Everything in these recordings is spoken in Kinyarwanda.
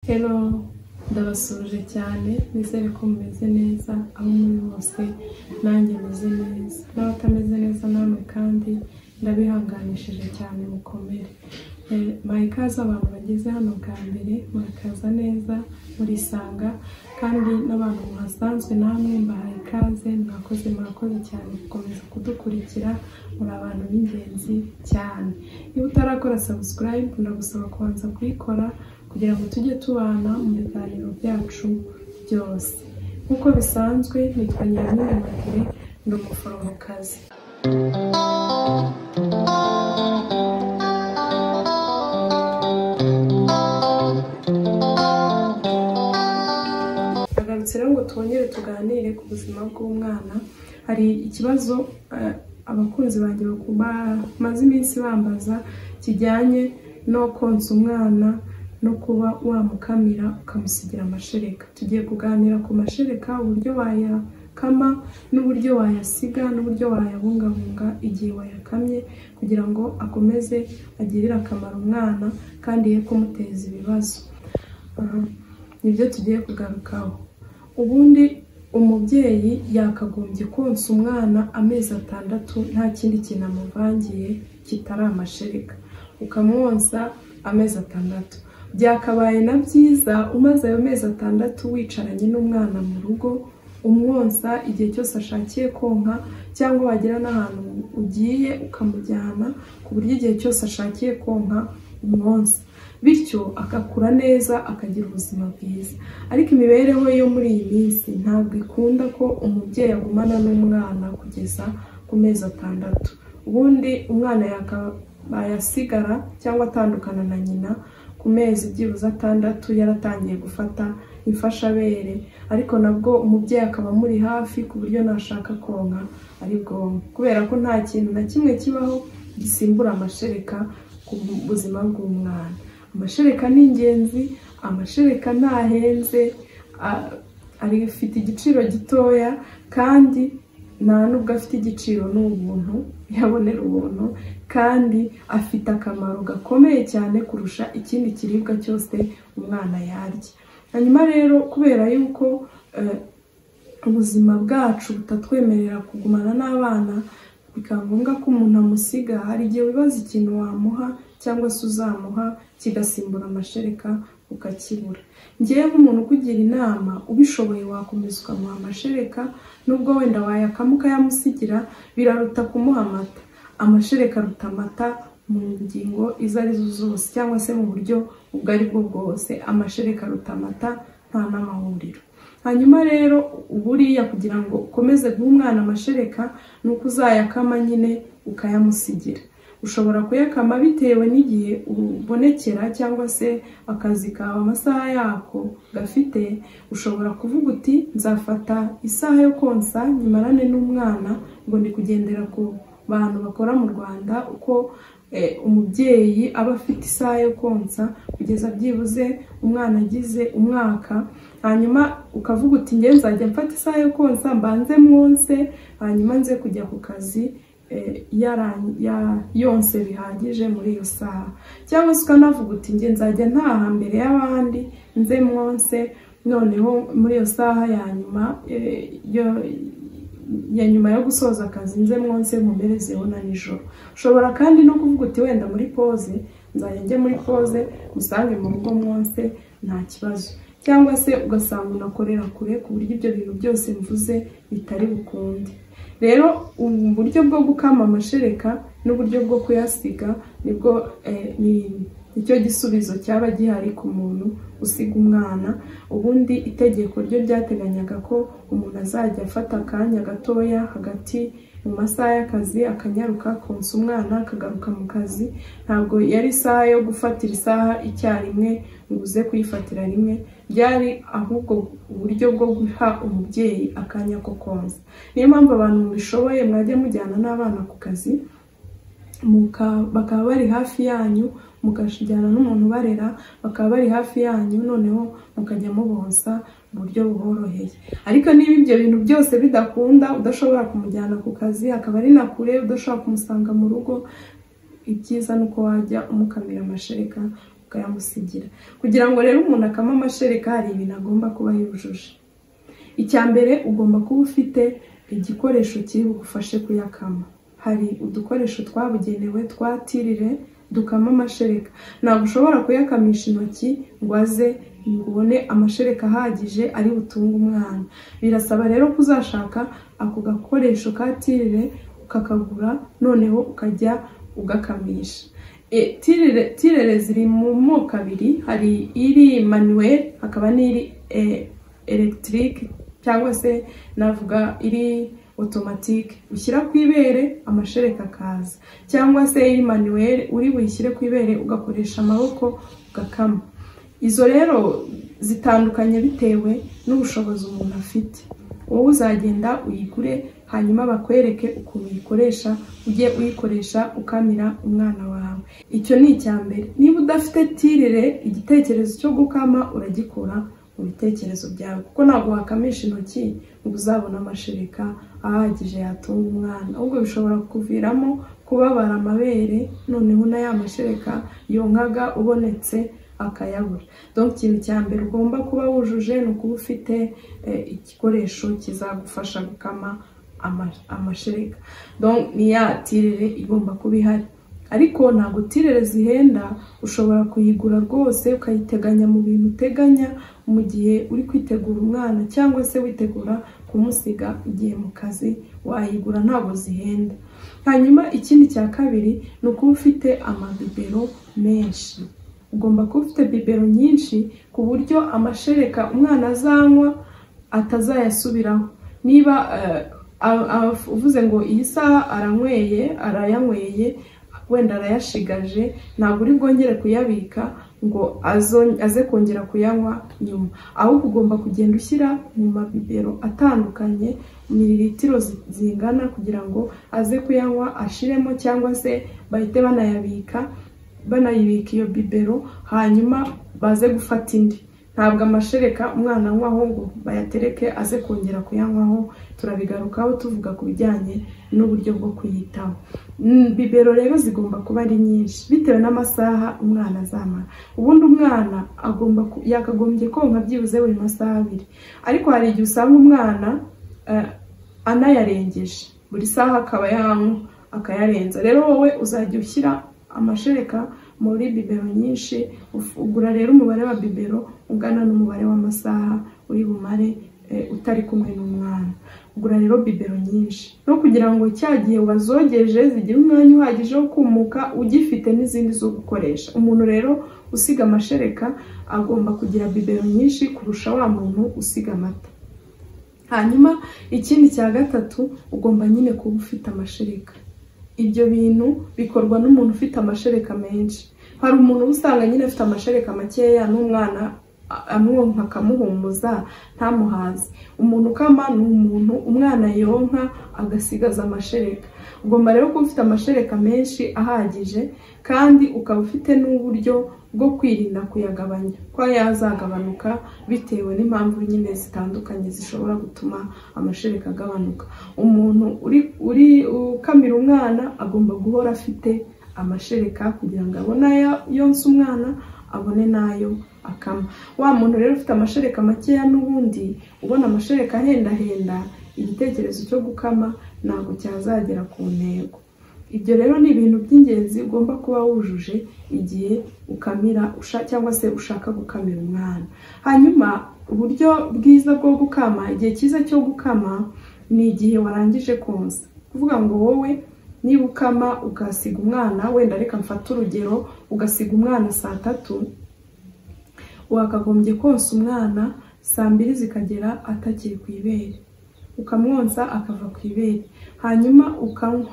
Hello ndabasuhuje cyane nizere ko mumeze neza aho muri hose nanjye meze neza n'abatameze neza namwe kandi ndabihanganishije cyane mukomere mbaye ikaze abantu bageze hano bwa mbere murakaza neza murisanga kandi n'abantu muhasanzwe namwe mbahaye ikaze mwakoze murakoze cyane gukomeza kudukurikira muri abantu b'ingenzi cyane niba utarakora sabusikarayibu ndagusaba kubanza kuyikora kugira ngo tujye tubana mu biganiro byacu byose nk'uko bisanzwe nitwa nyiramwiramagire ni umuforomokazi tugarutse rero ngo twongere tuganire ku buzima bw'umwana hari ikibazo abakunzi banjye bamaze iminsi bambaza kijyanye no konsa umwana no kuba wamukamira ukamusigira amashereka tugiye kuganira ku mashereka uburyo wayakama n'uburyo wayasiga n'uburyo wayabungabunga igihe wayakamye kugira ngo akomeze agirire akamaro umwana kandi ye kumuteza ibibazo nibyo tugiye kugarukaho ubundi umubyeyi yakagombye konsa umwana amezi atandatu nta kindi kintu amuvangiye kitari amashereka ukamwonsa amezi atandatu byakabaye na byiza umaze ayo mezi atandatu wicaranye n'umwana mu rugo umwonsa igihe cyose ashakiye konka cyangwa wagera n'ahantu ugiye ukamujyana ku buryo igihe cyose ashakiye konka umwonsa bityo agakura neza akagira ubuzima bwiza ariko imibereho yo muri iyi minsi ntabwo ikunda ko umubyeyi agumana n'umwana kugeza ku mezi atandatu ubundi umwana yasigara cyangwa atandukana na nyina ku mezi byibuze atandatu yaratangiye gufata imfashabere ariko nabwo umubyeyi akaba amuri hafi ku buryo nashaka konka ari bwonko kubera ko nta kintu na kimwe kibaho gisimbura amashereka ku buzima bw'umwana amashereka ni ingenzi amashereka ntahenze afite igiciro gitoya kandi nta nubwo afite igiciro ni ubuntu yabonera ubuntu kandi afite akamaro gakomeye cyane kurusha ikindi kiribwa cyose umwana yarya hanyuma rero kubera yuko ubuzima bwacu butatwemerera kugumana n'abana bikaba ngombwa ko umuntu amusiga hari igihe wibaza ikintu wamuha cyangwa se uzamuha kigasimbura amashereka ukakibura ngewe nk'umuntu ukugira inama ubishoboye wakomeza ukamuha amashereka nubwo wenda wayakama ukayamusigira biraruta kumuha amata amashereka aruta amata mu ngingo izo arizo zose cyangwa se mu buryo ubwo ari bwo bwose amashereka aruta amata nta n'amahuriro hanyuma rero buriya kugira ngo ukomeze guha umwana amashereka ni uko uzayakama nyine ukayamusigira ushobora kuyakama bitewe n'igihe ubonekera cyangwa se akazi kawe amasaha yako gafite ushobora kuvuga uti nzafata isaha yo konsa nyimarane n'umwana ngo ndi kugendera ku bantu bakora mu rwanda uko umubyeyi aba afite isaha yo konsa kugeza byibuze umwana agize umwaka hanyuma ukavuga uti nge nzajya mfata isaha yo konsa mbanze mwonse hanyuma nze kujya ku kazi yonse bihagije muri iyo saha cyangwa se ukanavuga uti nge nzajya ntaha mbere y'abandi nze mwonse noneho muri iyo saha ya nyuma ya nyuma yo gusoza akazi nze mwonse mumerezeho na nijoro ushobora kandi no kuvuga uti wenda muri poze nzajya njye muri poze musange mu rugo mwonse nta kibazo cyangwa se ugasanga unakorera kure ku buryo ibyo bintu byose mvuze bitari bukunde rero uburyo bwo gukama amashereka n'uburyo bwo kuyasiga nibwo nicyo gisubizo cyaba gihari ku muntu usiga umwana ubundi itegeko ryo ryateganyaga ko umuntu azajya afata akanya gatoya hagati mu masaha y'akazi akanyaruka konsa umwana akagaruka mu kazi ntabwo yari isaha yo gufatira isaha icyarimwe ngo uze kuyifatira rimwe byari ahubwo uburyo bwo guha umubyeyi akanya ko konsa niyo mpamvu abantu mubishoboye mwajya mujyana n'abana ku kazi bakaba bari hafi yanyu mukajyana n'umuntu ubarera bakaba bari hafi yanyu noneho mukajya mubonsa mu buryo buboroheye ariko niba ibyo bintu byose bidakunda udashobora kumujyana ku kazi akaba ari na kure udashobora kumusanga mu rugo ibyiza ni uko wajya umukamira amashereka ukayamusigira kugira ngo rero umuntu akame amashereka hari ibintu agomba kuba yujuje icya mbere ugomba kuba ufite igikoresho kiri bugufashe kuyakama hari udukoresho twabugenewe twatirire dukama amashereka ntabwo ushobora kuyakamisha intoki ngo aze ngo ubone amashereka ahagije ari butunge umwana birasaba rero kuzashaka ako gakoresho katirire ukakagura noneho ukajya ugakamisha E, tirere tirere ziri mu moko abiri hari iri manuel hakaba n'iri e, electrique cyangwa se navuga iri otomatike ushyira ku ibere amashereka akaza cyangwa se iri manuweli uri buyishyire ku ibere ugakoresha amaboko ugakama izo rero zitandukanye bitewe n'ubushobozi umuntu afite wowe uzagenda uyigure hanyuma bakwereke ukuntu uyikoresha ujye uyikoresha ukamira umwana wawe icyo ni icya mbere niba udafite tirire igitekerezo cyo gukama uragikura mu bitekerezo byawe kuko ntabwo wakamisha intoki ngo uzabone amashereka ahagije yatunga umwana ahubwo bishobora kuviramo kubabara amabere noneho na ya mashereka yonkaga ubonetse akayabura donc ikintu cya mbere ugomba kuba wujuje ni ukuba ufite eh, igikoresho kizagufasha gukama ama- amashereka donc ni ya tirire igomba kuba ihari ariko ntabwo tirere zihenda ushobora kuyigura rwose ukayiteganya mu bintu uteganya mu gihe uri kwitegura umwana cyangwa se witegura kumusiga igihe mu kazi wayigura ntabwo zihenda hanyuma ikindi cya kabiri ni ukuba ufite amabibero menshi ugomba kuba ufite bibero nyinshi ku buryo amashereka umwana azanywa atazayasubiraho niba eh, a- a- uvuze ngo iyi saha aranyweye arayanyweye wenda arayashigaje ntabwo uri bwongere kuyabika ngo azo- aze kongera kuyanywa nyuma ahubwo ugomba kugenda ushyira mu mabibero atandukanye mililitiro zi- zingana kugira ngo aze kuyanywa ashiremo cyangwa se bahite banayabika banayibika iyo bibero hanyuma baze gufata indi ntabwo amashereka umwana anywaho ngo bayatereke aze kongera kuyanywaho turabigarukaho tuvuga ku bijyanye n'uburyo bwo kuyitaho Mm, bibero rero zigomba kuba ari nyinshi bitewe n'amasaha umwana azamara ubundi umwana agomba ku- yakagombye konka byibuze buri masaha abiri ariko hari igihe usanga umwana eh, anayarengeje buri saha akaba yanywa akayarenza rero wowe uzajya ushyira amashereka muri bibero nyinshi uf- ugura rero umubare wa bibero ugana n'umubare w'amasaha uri bumare eh, utari kumwe n'umwana ugura rero bibero nyinshi no kugira ngo cya gihe wazogeje zigire umwanya uhagije wo kumuka ugifite n'izindi zo gukoresha umuntu rero usiga amashereka agomba kugira bibero nyinshi kurusha wa muntu usiga amata hanyuma ikindi cya gatatu ugomba nyine kuba ufite amashereka ibyo bintu bikorwa n'umuntu ufite amashereka menshi hari umuntu uba usanga nyine afite amashereka makeya n'umwana a- amwonka akamuhumuza ntamuhaze umuntu ukama ni umuntu umwana yonka agasigaza amashereka ugomba rero kuba ufite amashereka menshi ahagije kandi ukaba ufite n'uburyo bwo kwirinda kuyagabanya ko yazagabanuka bitewe n'impamvu nyine zitandukanye zishobora gutuma amashereka agabanuka umuntu uri uri ukamira umwana agomba guhora afite amashereka kugira ngo abone ayo yonsa umwana abone n'ayo akama wa muntu rero ufite amashereka makeya n'ubundi ubona amashereka ahendahenda igitekerezo cyo gukama ntabwo cyazagera ku ntego ibyo rero ni ibintu by'ingenzi ugomba kuba wujuje igihe ukamira usha- cyangwa se ushaka gukamira umwana hanyuma uburyo bwiza bwo gukama igihe cyiza cyo gukama ni igihe warangije konsa kuvuga ngo wowe niba ukama ugasiga umwana wenda reka mfate urugero ugasiga umwana saa tatu wakagombye konsa umwana saa mbiri zikagera atakiri ku ibere ukamwonsa akava ku ibere hanyuma ukanywa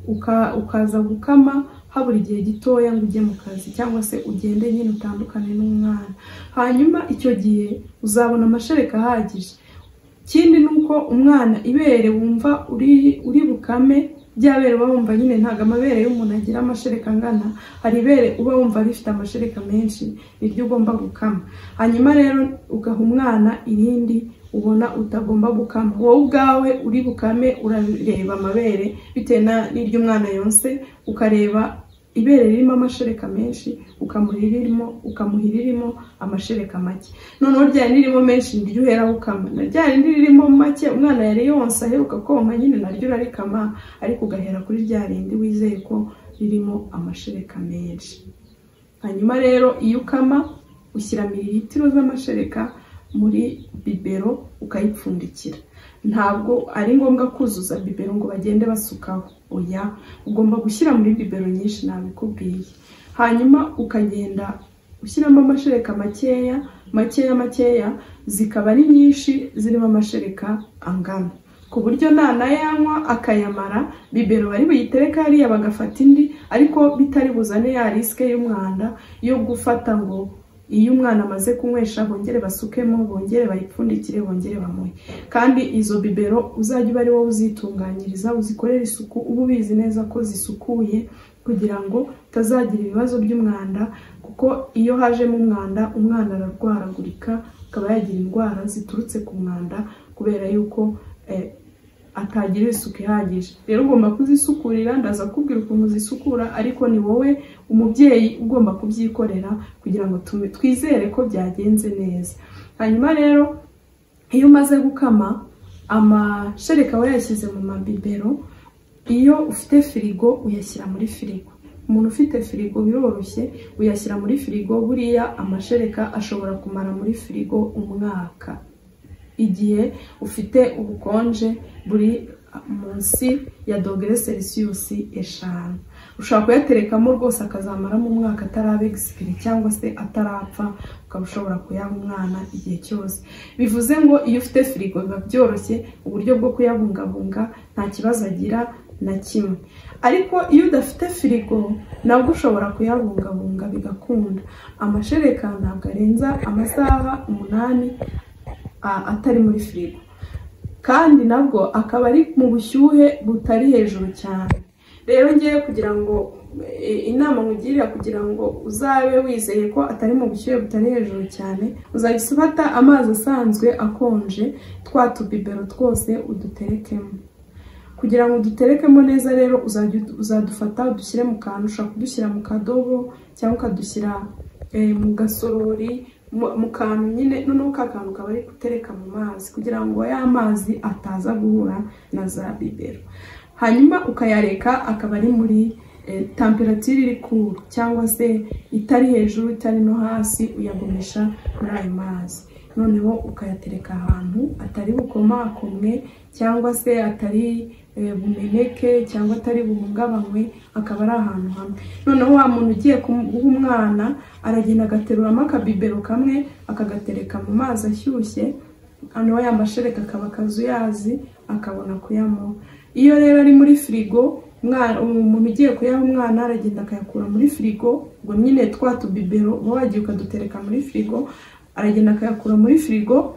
uka- ukaza gukama habura igihe gitoya ngo ujye mu kazi cyangwa se ugende nyine utandukane n'umwana hanyuma icyo gihe uzabona amashereka ahagije ikindi ni uko umwana ibere wumva uri uri bukame bya bere uba wumva nyine ntabwo amabere y'umuntu agira amashereka angana hari ibere uba wumva rifite amashereka menshi niryo ugomba gukama hanyuma rero ugaha umwana irindi ubona utagomba gukama wowe ubwawe uri bukame urareba amabere bitewe na- n'iryo umwana yonse ukareba ibere ririmo amashereka menshi ukamuha iririmo ukamuha iririmo amashereka make noneho rya rindi ririmo menshi niryo uhera ukama na rya rindi ririmo make umwana yari yonsa aheruka konka nyine naryo urarikama ariko ugahera kuri rya rindi wizeye ko ririmo amashereka menshi hanyuma rero iyo ukama ushyira mililitiro z'amashereka muri bibero ukayipfundikira ntabwo ari ngombwa kuzuza bibero ngo bagende basukaho oya ugomba gushyira muri bibero nyinshi ntabikubwiye hanyuma ukagenda ushyiramo amashereka makeya makeya makeya zikaba ari nyinshi zirimo amashereka angana ku buryo nanayanywa akayamara bibero bari buyitereka hariya bagafata indi ariko bitari buzane ya risike y'umwanda yo gufata ngo iyo umwana amaze kunywesha bongere basukemo bongere bayipfundikire bongere bamuhe kandi izo bibero uzajya uba ari wowe uzitunganyiriza uzikorera isuku uba ubizi neza ko zisukuye kugira ngo utazagira ibibazo by'umwanda kuko iyo hajemo umwanda umwana ararwaragurika akaba yagira indwara ziturutse ku mwanda kubera yuko atagira isuku ihagije rero ugomba kuzisukurira ndaza kubwira ukuntu zisukura ariko ni wowe umubyeyi ugomba kubyikorera kugira ngo twizere ko byagenze neza hanyuma rero iyo umaze gukama amashereka wayashyize mu mabibero iyo ufite firigo uyashyira muri firigo umuntu ufite firigo biroroshye uyashyira muri firigo buriya amashereka ashobora kumara muri firigo umwaka igihe ufite ubukonje buri munsi ya dogere selisiyusi eshanu ushobora kuyaterekamo rwose akazamaramo umwaka ataraba egisipiri cyangwa se atarapfa ukaba ushobora kuyaha umwana igihe cyose bivuze ngo iyo ufite firigo biba byoroshye uburyo bwo kuyabungabunga nta kibazo agira na kimwe ariko iyo udafite firigo nabwo ushobora kuyabungabunga bigakunda amashereka ntabwo arenza amasaha umunani atari muri firigo kandi nabwo akaba ari mu bushyuhe butari hejuru cyane rero ngewe kugira ngo inama nkugirira kugira ngo uzabe wizeye ko atari mu bushyuhe butari hejuru cyane uzajya ufata amazi asanzwe akonje twa tubibero twose uduterekemo kugira ngo uduterekemo neza rero uzadufata udushyire mu kantu ushobora kudushyira mu kadobo cyangwa ukadushyira mu gasorori mu kantu nyine noneho ka kantu kaba ari gutereka mu mazi kugira ngo ya mazi ataza guhura na za bibero hanyuma ukayareka akaba ari muri tamperatire iri kuru cyangwa se itari hejuru itari no hasi uyagumisha muri ayo mazi noneho ukayatereka ahantu atari bukomakomwe cyangwa se atari bumeneke cyangwa atari buhungabanywe akaba ari ahantu hamwe noneho wa muntu ugiye guha umwana aragenda agateruramo akabibero kamwe akagatereka mu mazi ashyushye noneho ya mashereka akaba akazuyazi akabona kuyanywa iyo rero ari muri firigo umuntu ugiye kuyaha umwana aragenda akayakura muri firigo ngo nyine twa tubibero uba wagiye ukadutereka muri firigo aragenda akayakura muri firigo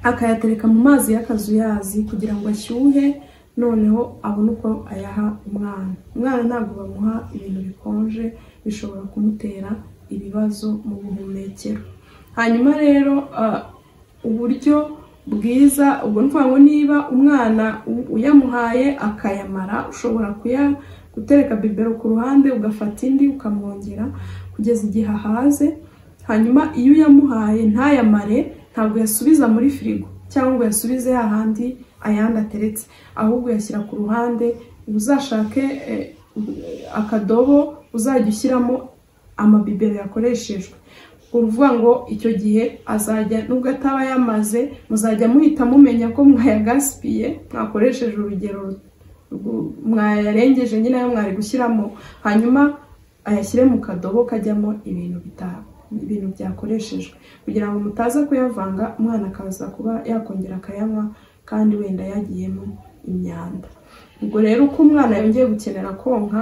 akayatereka mu mazi y'akazuyazi kugira ngo ashyuhe noneho abone uko ayaha umwana umwana ntabwo bamuha ibintu bikonje bishobora kumutera ibibazo mu buhumekero hanyuma rero uburyo bwiza ubwo ni ukuvuga ngo niba umwana uyamuhaye akayamara ushobora gutereka bibero ku ruhande ugafata indi ukamwongera kugeza igihe ahaze hanyuma iyo uyamuhaye ntayamare ntabwo yasubiza muri firigo cyangwa ngo yasubize hahandi ayandi ateretse ahubwo uyashyira ku ruhande uzashake akadobo uzajya ushyiramo amabibero yakoreshejwe uvuga ngo icyo gihe azajya nubwo ataba yamaze muzajya muhita mumenya ko mwayagasipiye mwakoresheje urugero mwayarengeje nyine ayo mwari gushyiramo hanyuma ayashyire mu kadobo kajyamo ibintu bitanu ibintu byakoreshejwe kugira ngo mutaza kuyavanga umwana akaza kuba yakongera akayanywa kandi wenda yagiyemo imyanda ubwo rero uko umwana yongeye gukenera konka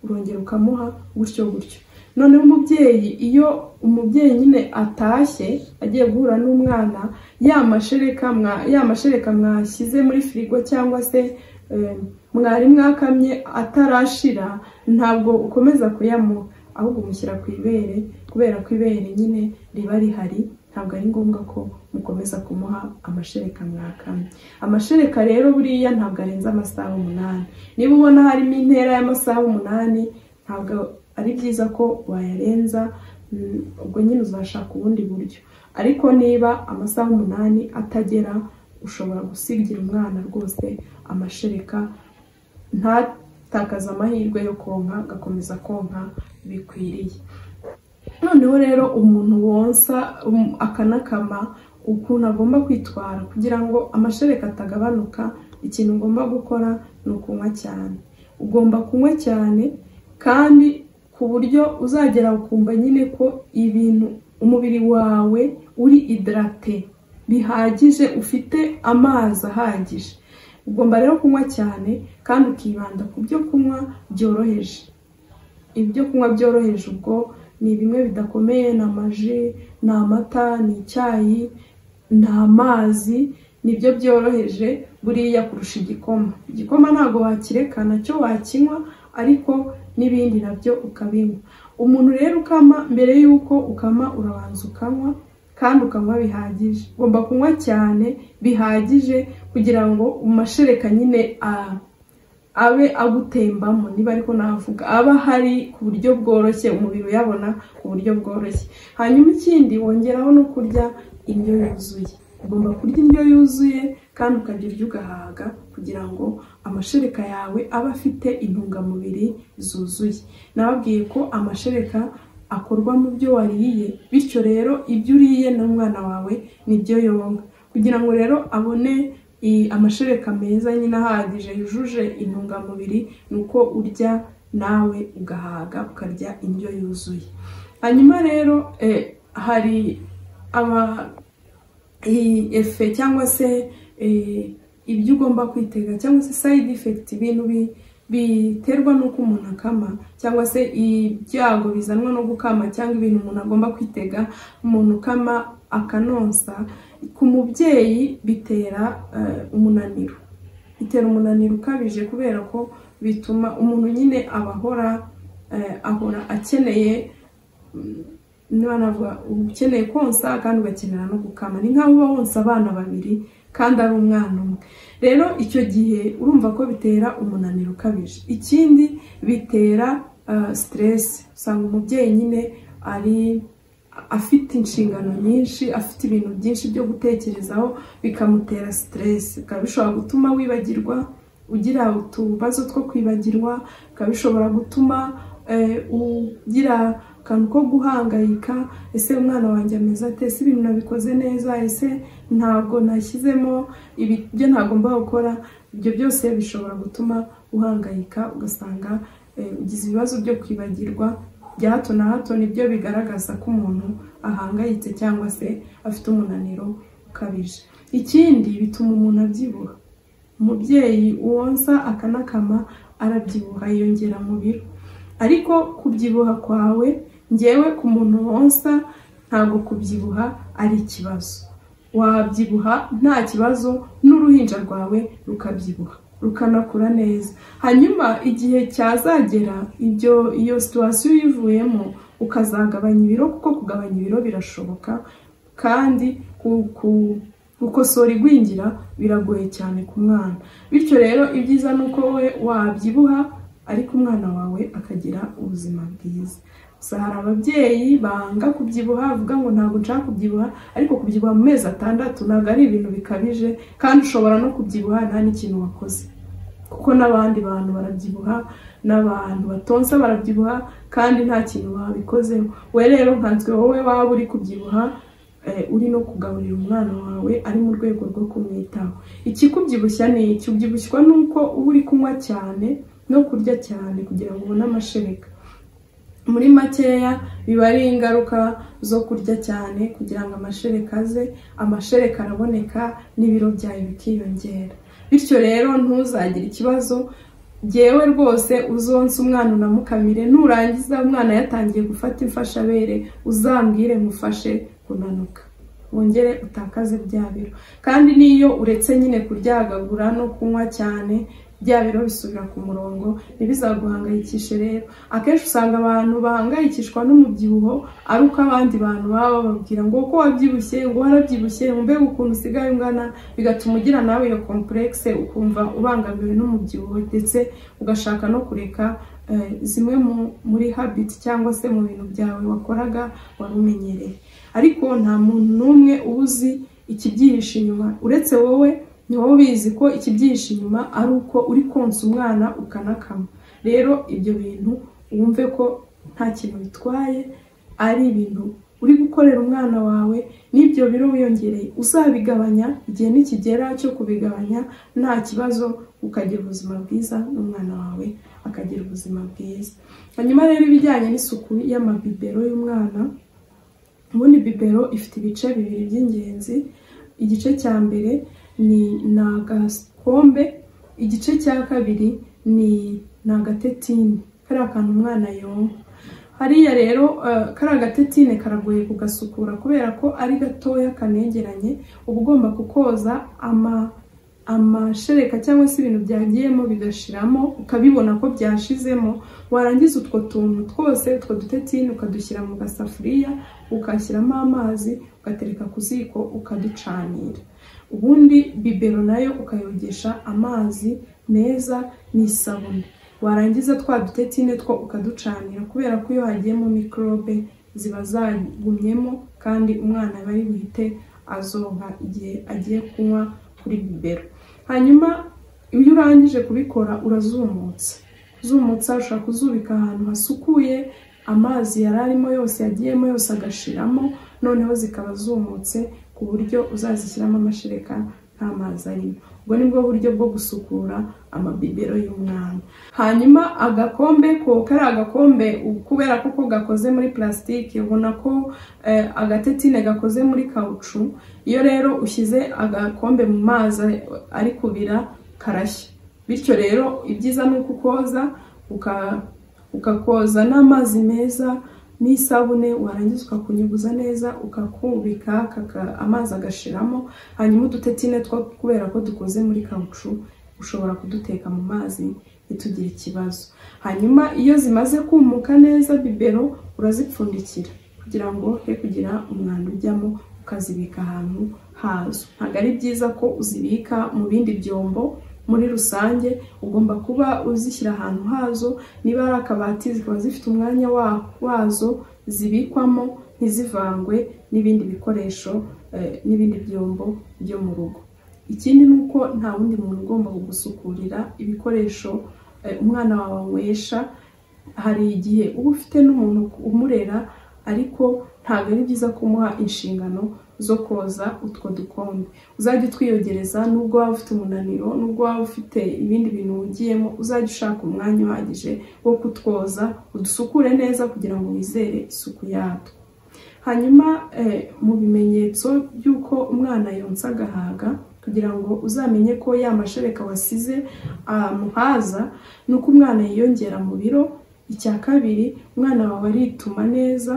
urongera ukamuha gutyo gutyo noneho umubyeyi iyo umubyeyi nyine atashye agiye guhura n'umwana ya mashereka ya mashereka mwashyize muri firigo cyangwa se mwari mwakamye atarashira ntabwo ukomeza kuyamuha ahubwo umushyira ku ibere kubera ko ibere nyine riba rihari ntabwo ari ngombwa ko mukomeza kumuha amashereka mwakamye amashereka rero buriya ntabwo arenze amasaha umunani niba ubona harimo intera y'amasaha umunani ntabwo ari byiza ko wayarenza mm, ubwo nyine uzashaka ubundi buryo ariko niba amasaha umunani atagera ushobora gusigira umwana rwose amashereka ntatakaze amahirwe yo konka agakomeza konka bikwiriye noneho rero umuntu wonsa um, akanakama ukuntu agomba kwitwara kugira ngo amashereka atagabanuka ikintu ugomba gukora ni ukunywa cyane ugomba kunywa cyane kandi ku buryo uzagera ukumva nyine ko ibintu umubiri wawe uri idarate bihagije ufite amazi ahagije ugomba rero kunywa cyane kandi ukibanda ku byo kunywa byoroheje ibyo kunywa byoroheje ubwo ni bimwe bidakomeye ni amaji ni amata ni icyayi ni amazi nibyo byoroheje buriya kurusha igikoma igikoma ntabwo wakireka nacyo wakinywa ariko n'ibindi nabyo ukabinywa umuntu rero ukama mbere y'uko ukama urabanza ukanywa kandi ukanywa bihagije ugomba kunywa cyane bihagije kugira ngo umashereka nyine abe agutembamo niba ariko navuga aba hari ku buryo bworoshye umubiri uyabona ku buryo bworoshye hanyuma ikindi wongeraho no kurya indyo yuzuye ugomba kurya indyo yuzuye kandi ukarya uryo ugahaga kugira ngo amashereka yawe abe afite intungamubiri zuzuye nababwiye ko amashereka akorwa mu byo wariye bityo rero ibyo uriye n'umwana wawe nibyo yonga kugira ngo rero abone amashereka meza nyine ahagije yujuje intungamubiri ni uko urya nawe ugahaga ukarya indyo yuzuye hanyuma rero hari aba efe cyangwa se ibyo ugomba kwitega cyangwa se sayidi efekiti ibintu biterwa n'uko umuntu akama cyangwa se ibyago bizanwa no gukama cyangwa ibintu umuntu agomba kwitega umuntu ukama akanonsa ku mubyeyi bitera umunaniro bitera umunaniro ukabije kubera ko bituma umuntu nyine aba ahora ahora akeneye niba navuga ukeneye konsa kandi ugakenera no gukama ni nk'aho uba wonsa abana babiri kandi ari umwana umwe rero icyo gihe urumva ko bitera umunaniro ukabije ikindi bitera siteresi usanga umubyeyi nyine ari afite inshingano nyinshi afite ibintu byinshi byo gutekerezaho bikamutera siteresi bikaba bishobora gutuma wibagirwa ugira utubazo two kwibagirwa bikaba bishobora gutuma ugira akantu ko guhangayika ese umwana wanjye ameze ate ese ibintu nabikoze neza ese ntabwo nashyizemo ibyo ntagomba gukora ibyo byose bishobora gutuma uhangayika ugasanga ugize ibibazo byo kwibagirwa bya hato na hato nibyo bigaragaza ko umuntu ahangayitse cyangwa se afite umunaniro ukabije ikindi bituma umuntu abyibuha umubyeyi wonsa akanakama arabyibuha yiyongera mu biro ariko kubyibuha kwawe ngewe ku muntu wonsa ntabwo kubyibuha ari ikibazo wabyibuha nta kibazo n'uruhinja rwawe rukabyibuha rukanakura neza hanyuma igihe cyazagera ibyo iyo situwasiyo uyivuyemo ukazagabanya ibiro kuko kugabanya ibiro birashoboka kandi gukosora igwingira biragoye cyane ku mwana bityo rero ibyiza ni uko we wabyibuha ariko umwana wawe akagira ubuzima bwiza gusa hari ababyeyi banga kubyibuha bavuga ngo ntabwo nshaka kubyibuha ariko kubyibuha mu mezi atandatu ntabwo ari ibintu bikabije kandi ushobora no kubyibuha nta n'ikintu wakoze kuko n'abandi bantu barabyibuha n'abantu batonsa barabyibuha kandi nta kintu babikozeho we rero nkanswe wowe waba uri kubyibuha uri no kugaburira umwana wawe ari mu rwego rwo kumwitaho ikikubyibushya ni iki ubyibushywa n'uko uba uri kunywa cyane no kurya cyane kugira ngo ubone amashereka muri makeya biba ari ingaruka zo kurya cyane kugira ngo amashereka aze amashereka araboneka n'ibiro byawe bikiyongera bityo rero ntuzagire ikibazo ngewe rwose uzonsa umwana unamukamire nurangiza umwana yatangiye gufata imfashabere uzambwire mufashe kunanuka wongere utakaze bya biro kandi n'iyo uretse nyine kuryagagura no kunywa cyane bya biro bisubira ku murongo ntibizaguhangayikishe rero akenshi usanga abantu bahangayikishwa n'umubyibuho ari uko abandi bantu baba bababwira ngo uko wabyibushye ngo warabyibushye mbega ukuntu usigaye ungana bigatuma ugira nawe iyo kompuregise ukumva ubangamiwe n'umubyibuho ndetse ugashaka no kureka eh, zimwe mu- muri habiti cyangwa se mu bintu byawe wakoraga wari umenyereye ariko nta muntu n'umwe uba uzi ikibyihishe inyuma uretse wowe ni wowe ubizi ko ikibyihishe inyuma ari uko uri konsa umwana ukanakama rero ibyo bintu wumve ko nta kintu bitwaye ari ibintu uri gukorera umwana wawe n'ibyo biro wiyongereye uzabigabanya igihe nikigera cyo kubigabanya nta kibazo ukagira ubuzima bwiza n'umwana wawe akagira ubuzima bwiza hanyuma rero ibijyanye n'isuku y'amabibero y'umwana ubundi bibero ifite ibice bibiri by'ingenzi igice cya mbere ni ni agakombe igice cya kabiri ni ni agatetini kariya kantu umwana yonka hariya rero eh, kariya gatetine karagoye kugasukura kubera ko ari gatoya kanegeranye uba ugomba kukoza ama amashereka cyangwa se ibintu byagiyemo bigashiramo ukabibona ko byashizemo warangiza utwo tuntu twose utwo dutetini ukadushyira mu gasafuriya ukashyiramo amazi ugatereka ku ziko ukaducanira ubundi bibero nayo ukayogesha amazi meza n'isabune warangiza twa dutetine two ukaducanira kubera ko iyo hagiyemo mikorobe ziba zagumyemo kandi umwana aba ari buhite azonka igihe agiye kunywa kuri bibero hanyuma iyo urangije kubikora urazumutsa kuzumutsa ushobora kuzubika ahantu hasukuye amazi yari arimo yose yagiyemo yose agashiramo noneho zikaba zumutse ku buryo uzazishyiramo amashereka nta mazi arimo ubwo ni bwo buryo bwo gusukura amabibero y'umwana hanyuma agakombe ko kari agakombe u- kubera ko ko gakoze muri plastique ubona ko eh, agatetine gakoze muri kawucu iyo rero ushyize agakombe mu mazi ari kubira karashya bityo rero ibyiza ni ukukoza uka- ukakoza n'amazi meza n'isabune warangiza ukakunyuguza neza ukakubika kaka- amazi agashiramo hanyuma udutetine two kubera ko dukoze muri kawucu ushobora kuduteka mu mazi ntitugire ikibazo hanyuma iyo zimaze kumuka neza bibero urazipfundikira kugira ngo he kugira umwanda ujyamo ukazibika ahantu hazo ntabwo ari byiza ko uzibika mu bindi byombo muri rusange ugomba kuba uzishyira ahantu hazo niba ari akabati zikaba zifite umwanya wa- wazo zibikwamo ntizivangwe n'ibindi bikoresho eh, n'ibindi byombo byo mu rugo ikindi ni uko nta wundi muntu ugomba kugusukurira ibikoresho eh, umwana wawe anywesha hari igihe uba ufite n'umuntu umurera ariko ntabwo ari byiza kumuha inshingano zo koza utwo dukombe uzajya utwiyogereza nubwo waba ufite umunaniro nubwo waba ufite ibindi bintu wugiyemo uzajya ushaka umwanya uhagije wo kutwoza udusukure neza kugira ngo wizere isuku yatwo hanyuma eh, mu bimenyetso by'uko umwana yonsa agahaga kugira ngo uzamenye ko ya mashereka wasize amuhaza ni uko umwana yiyongera mu biro icya kabiri umwana wawe arituma neza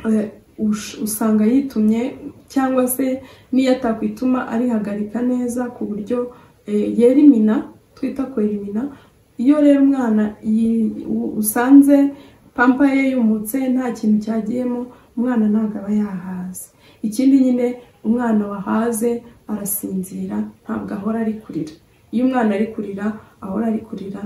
eh, ush- usanga yitumye cyangwa se n'iyo atakwituma arihagarika neza ku buryo eh, yera imina twita kwerimina iyo rero umwana yi- u- usanze pampa ye yumutse nta kintu cyagiyemo umwana ntabwo aba yahaze ikindi nyine umwana wahaze arasinzira ntabwo ahora ari kurira iyo umwana ari kurira ahora ari kurira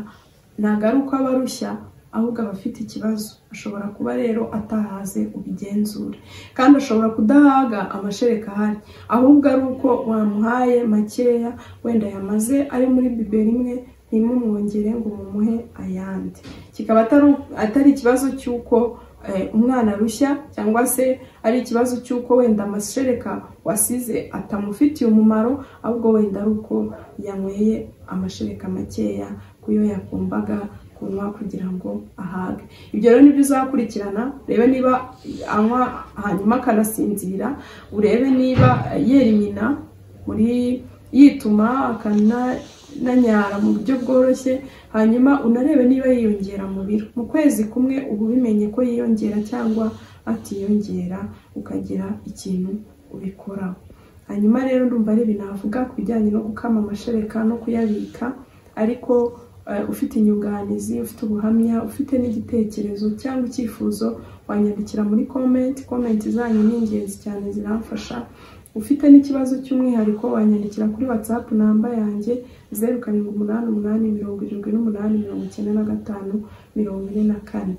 ntabwo ari uko aba arushya ahubwo aba afite ikibazo ashobora kuba rero atahaze ubigenzure kandi ashobora kudahaga amashereka ahari ahubwo ari uko wamuhaye makeya wenda yamaze ari muri bibero imwe ntimumwongere ngo mumuhe ayandi kikaba atari atari ikibazo cy'uko eh, umwana arushya cyangwa se ari ikibazo cy'uko wenda amashereka wasize atamufitiye umumaro ahubwo wenda ari uko yanyweye amashereka makeya kuyo yakumbaga kunywa kugira ngo ahage ibyo rero nibyo uzakurikirana urebe niba anywa hanyuma akanasinzira urebe niba yera inyina muri yituma akananyara mu buryo bworoshye hanyuma unarebe niba yiyongera mu biro mu kwezi kumwe uba ubimenye ko yiyongera cyangwa atiyongera ukagira ikintu ubikoraho hanyuma rero ndumva ari ibintu navuga ku bijyanye no gukama amashereka no kuyabika ariko eh, ufite inyunganizi ufite ubuhamya ufite n'igitekerezo cyangwa icyifuzo wanyandikira muri komenti komenti zanyu ni ingenzi cyane ziramfasha ufite n'ikibazo cy'umwihariko wanyandikira kuri watsapu namba yanjye zeru karindwi umunani umunani mirongo irindwi n'umunani mirongo icyenda na gatanu mirongo ine na kane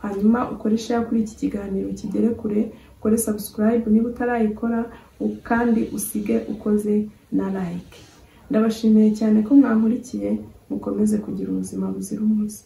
hanyuma ukore share kuri iki kiganiro kigere kure ukore subscribe niba utarayikora u- kandi usige ukoze na like ndabashimiye cyane ko mwankurikiye mukomeze kugira ubuzima buzira umuze